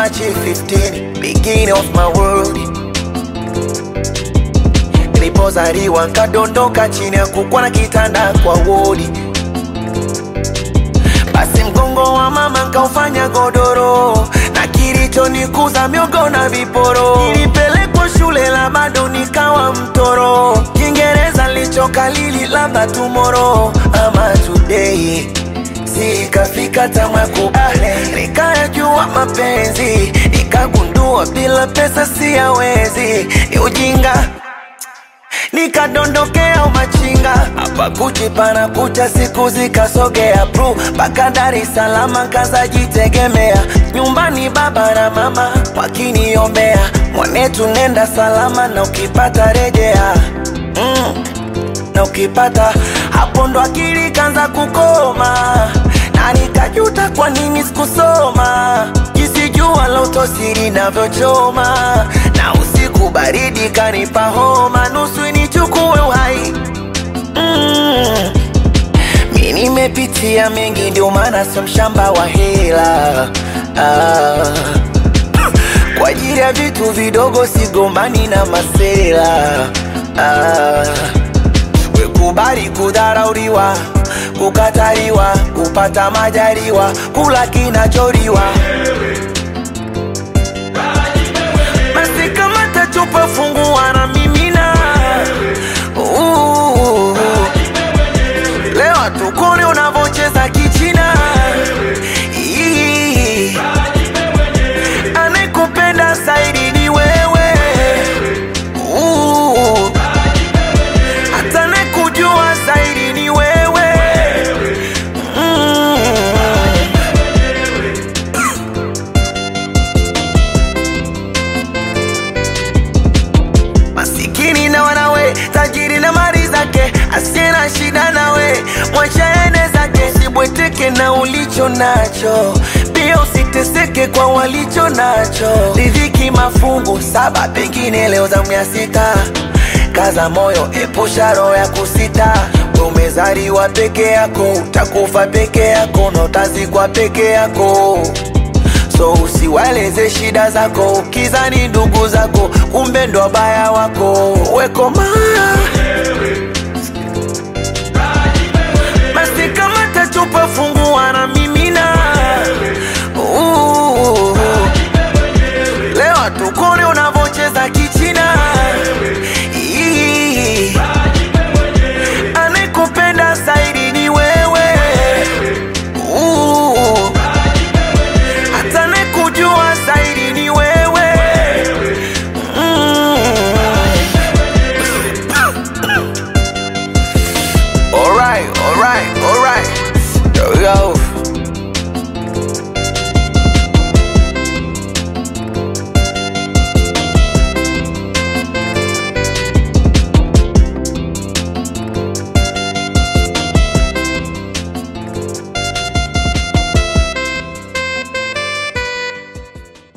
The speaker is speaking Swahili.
March 15, beginning of my world. Nilipozaliwa nkadondoka chini ya kukwa na kitanda kwa wodi, basi mgongo wa mama nkaufanya godoro, na kilichonikuza miogo na viporo. Nilipelekwa shule la bado nikawa mtoro, Kiingereza lichokalili labda tomorrow ama today sikafika tamakubale, nikayajua mapenzi, nikagundua bila pesa siyawezi, ni ujinga nikadondokea umachinga hapa Gucci pana kucha, siku zikasogea bru mpaka Dar es Salaam, kazajitegemea nyumbani, baba na mama wakiniombea, mwanetu nenda salama, na ukipata rejea mm na ukipata hapo ndo akili kanza kukoma, na nikajuta kwa nini sikusoma, jinsi jua la utosiri navyochoma, na usiku baridi kanipa homa, nusu nichukue uhai mm. Mi nimepitia mengi, ndio maana sio mshamba wa hela ah. Kwa ajili ya vitu vidogo sigombani na masela ah. Wekubali kudharauliwa, kukataliwa, kupata majaliwa, kula kinacholiwa. Basi kama tachupa fungua na mimina. Uh, Leo tukone unavocheza kichina. Ii, Anayekupenda zaidi ni wewe. Uh, hata nakujua zaidi ni wewe mm. Masikini na wanawe, tajiri na mali zake, asiye na shida nawe, mwacha ende zake, sibweteke na ulicho nacho, pia usiteseke kwa walicho nacho. Riziki mafungu saba, pengine leo zamu ya sita. Kaza moyo, epusha roho ya kusita. We umezaliwa peke yako, utakufa peke yako, na utazikwa peke yako so usiwaeleze shida zako, ukizani ndugu zako, kumbe ndo wabaya wako. Wekoma